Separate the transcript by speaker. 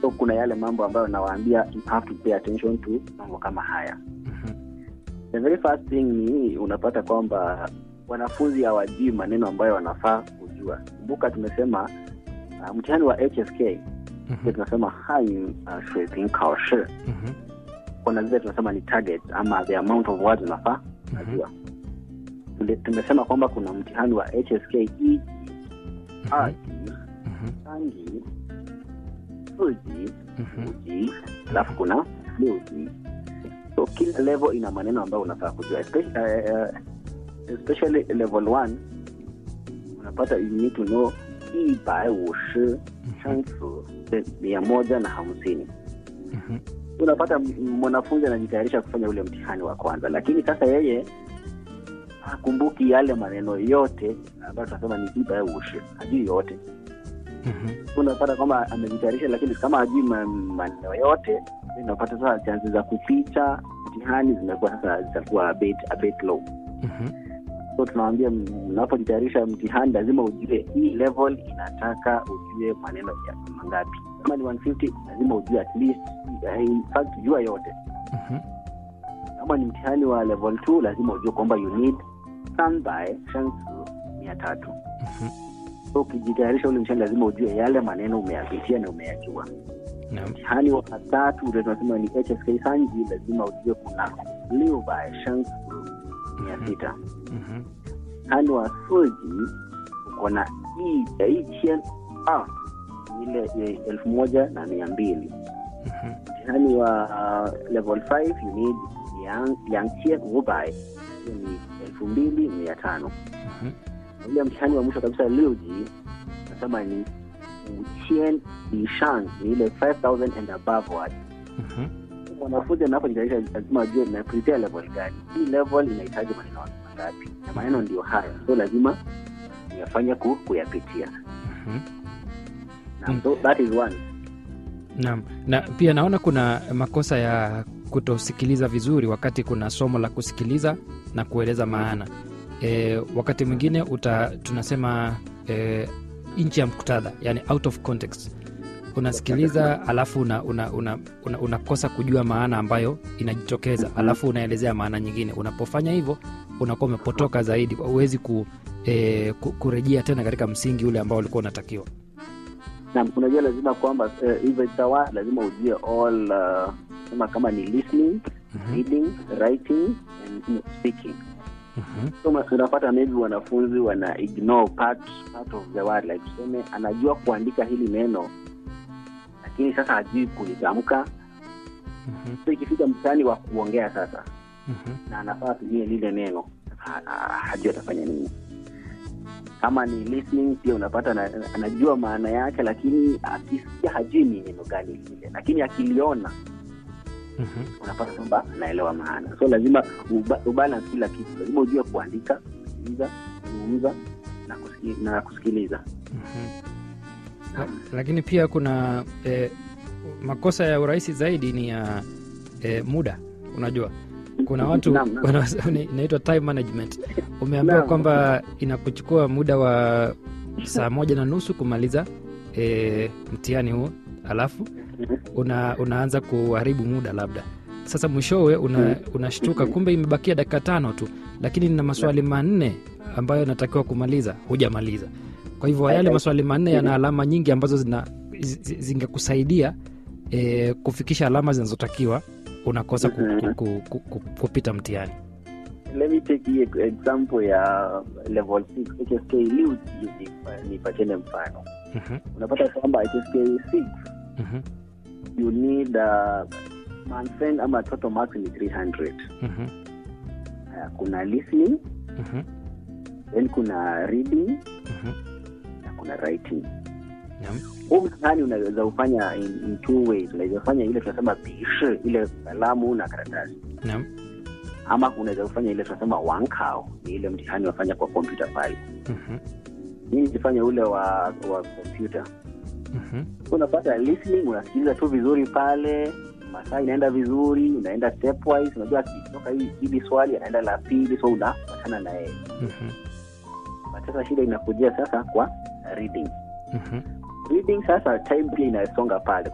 Speaker 1: so kuna yale mambo ambayo nawaambia you have to pay attention to mambo kama haya
Speaker 2: Mhm.
Speaker 1: the very first thing ni unapata kwamba wanafunzi hawajui maneno ambayo wanafaa kujua kumbuka tumesema uh, mtihani wa hsk
Speaker 2: Mhm.
Speaker 1: tunasema hanyu uh, 水平考试
Speaker 2: Mhm.
Speaker 1: kuna zile tunasema ni target ama the amount of words unafaa najua Tule- tumesema kwamba kuna mtihani wa hsk iji aji
Speaker 2: Mhm.
Speaker 1: sanji suji
Speaker 2: Mhm.
Speaker 1: uji alafu kuna liuji so kila level ina maneno ambayo unafaa kujua especially, uh, especially level one unapata you need to know 一百五十生词 mia moja na hamsini
Speaker 2: Mhm.
Speaker 1: unapata m- mwanafunzi anajitayarisha kufanya ule mtihani wa kwanza lakini sasa yeye hakumbuki yale maneno yote ambayo tunasema ni iba ushi hajui yote
Speaker 2: Mhm.
Speaker 1: unapata kwamba amejitayarisha lakini kama hajui ma- maneno yote unapata sasa chansi za kuficha mtihani zimekuwa sasa zitakuwa a bit, a bit low
Speaker 2: Mhm.
Speaker 1: so tunawambia unapojitayarisha mtihani lazima ujue hii level inataka ujue maneno ya mangapi kama ni 150 lazima ujue at least eh, in fact jua yote
Speaker 2: Mhm.
Speaker 1: kama ni mtihani wa level 2 lazima ujue kwamba you need standby shansu mia tatu
Speaker 2: Mhm.
Speaker 1: so ukijitayarisha ule mtihani lazima ujue yale maneno umeyapitia na umeyajua
Speaker 2: Naam.
Speaker 1: mtihani wa tatu ule tunasema ni hsk sanji lazima ujue kuna liubai shansu mia sita
Speaker 2: Mhm.
Speaker 1: mtihani wa suji uko na ichen ile eh, elfu moja na mia mbili
Speaker 2: Mhm.
Speaker 1: mtihani wa uh, level 5 you need liang- liangchen ubai hiyo ni elfu mbili mia tano
Speaker 2: Mhm.
Speaker 1: Na ule mtihani wa mwisho kabisa liuji nasema ni uchen ishang ni ile 5000 and above word
Speaker 2: Mhm.
Speaker 1: mwanafunzi anapojitayarisha lazima ajue na prepare level gani hii level inahitaji maneno mangapi na maneno ndio haya so lazima yafanye ku, kuyapitia
Speaker 2: Mhm.
Speaker 1: na
Speaker 2: Mm.
Speaker 1: so that is one
Speaker 2: Naam. Na pia naona kuna makosa ya kutosikiliza vizuri wakati kuna somo la kusikiliza na kueleza maana. E, wakati mwingine uta tunasema e, nchi ya muktadha, yani out of context. Unasikiliza alafu una, una, una, una, unakosa kujua maana ambayo inajitokeza, alafu unaelezea maana nyingine. Unapofanya hivyo unakuwa umepotoka zaidi, huwezi ku, e, ku, kurejea tena katika msingi ule ambao ulikuwa unatakiwa.
Speaker 1: na unajua lazima kwamba eh, hivyo uh, itawa lazima ujue all uh, kama kama ni listening
Speaker 2: Mhm,
Speaker 1: reading writing and speaking
Speaker 2: mhm,
Speaker 1: so ma- unapata maybe wanafunzi wana ignore part, part of the word like tuseme anajua kuandika hili neno lakini sasa hajui kulitamka
Speaker 2: mhm,
Speaker 1: so ikifika mtihani wa kuongea sasa
Speaker 2: mhm,
Speaker 1: na anafaa atumie lile neno ha- ha- hajui atafanya nini kama ni listening pia unapata na, anajua maana yake lakini akisikia hajui ni neno gani lile lakini akiliona
Speaker 2: mhm.
Speaker 1: unapata kwamba anaelewa maana so lazima uba, ubalance kila kitu lazima ujue kuandika kusikiliza kuzungumza na, kusiki, na kusikiliza
Speaker 2: Mhm. La- lakini pia kuna eh, makosa ya urahisi zaidi ni ya eh, muda unajua kuna watu
Speaker 1: Naam, naam.
Speaker 2: wana- ni- inaitwa time management umeambiwa
Speaker 1: Naam.
Speaker 2: kwamba inakuchukua muda wa saa moja na nusu kumaliza eh, mtihani huu alafu una, unaanza kuharibu muda labda sasa mwishowe una, unashtuka kumbe imebakia dakika tano tu lakini nina maswali manne ambayo natakiwa kumaliza hujamaliza kwa hivyo yale maswali manne yana alama nyingi ambazo zina zi- zi- zingekusaidia e, kufikisha alama zinazotakiwa unakosa ku, ku, ku, ku, ku, kupita mtihani
Speaker 1: let me take hii example ya level 6 hsk liu nipatiene mfano
Speaker 2: Mhm,
Speaker 1: unapata kwamba hsk 6
Speaker 2: mhm,
Speaker 1: you need uh, manfen ama total marks ni 300
Speaker 2: mhm,
Speaker 1: Haya, kuna listening
Speaker 2: mhm,
Speaker 1: then kuna reading
Speaker 2: mhm.
Speaker 1: na kuna writing
Speaker 2: Naam.
Speaker 1: huu mtihani unaweza ufanya in, in two ways unaweza fanya ile tunasema bishi ile kalamu na karatasi
Speaker 2: Naam.
Speaker 1: ama unaweza kufanya ile tunasema wankao ni ile mtihani wafanya kwa kompyuta pale
Speaker 2: Mhm,
Speaker 1: mimi nikifanya ule wa wa kompyuta
Speaker 2: mhm,
Speaker 1: So unapata listening unasikiliza tu vizuri pale masaa inaenda vizuri unaenda stepwise unajua akitoka hii- hili swali anaenda la pili so unapatana na yeye
Speaker 2: mhm,
Speaker 1: But sasa shida inakujia sasa kwa reading
Speaker 2: mhm.
Speaker 1: reading sasa time pia inasonga pale